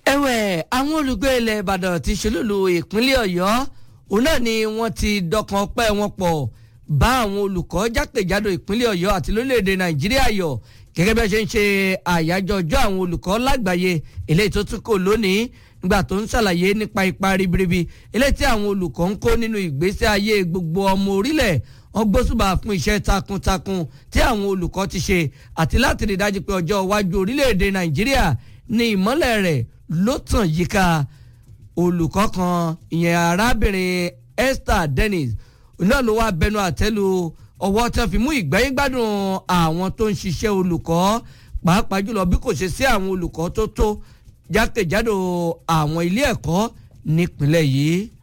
ẹ̀wẹ̀ àwọn olùgbé ilẹ̀ ìbàdàn ti ṣolúlu ìpínlẹ̀ ọ̀yọ́ òun náà ni wọ́n ti dọkàn pẹ́ wọn pọ̀ bá àwọn olùkọ́ jákèjádò ìpínlẹ̀ ọ̀yọ́ àti lórílẹ̀‐èdè nàìjíríà yọ̀ gẹ́gẹ́ bí wọ́n ṣe ń ṣe àyájọ́ ọjọ́ àwọn olùkọ́ lágbàáyé eléyìí tó tún kò lónìí nígbà tó ń ṣàlàyé nípa ipa ribiribi eléyìí tí àwọn olùkọ́ ń kó nínú ìgbésí ayé gbogbo ọmọ orílẹ̀ wọ́n gbósùbà fún iṣẹ́ takuntakun tí àwọn olùkọ́ ti ṣe àti láti rí dájú pé ọjọ́ iwájú orílẹ̀-èdè nàìjíríà ní ìmọ́lẹ̀ rẹ̀ ló tàn yíká olùkọ́ kan ìyẹn arábìnrin Esther Dennis náà ló wá bẹnu àtẹ́lu ọwọ́ tí wọ́n fi mú ìgbẹ́yìn gbádùn àwọn tó ń ṣiṣẹ́ olùkọ́ pàápàá jùlọ bí kò ṣe sí àwọn olùkọ́ tó tó jákèjádò àwọn ilé ẹ̀kọ́ nípìnlẹ̀ yìí.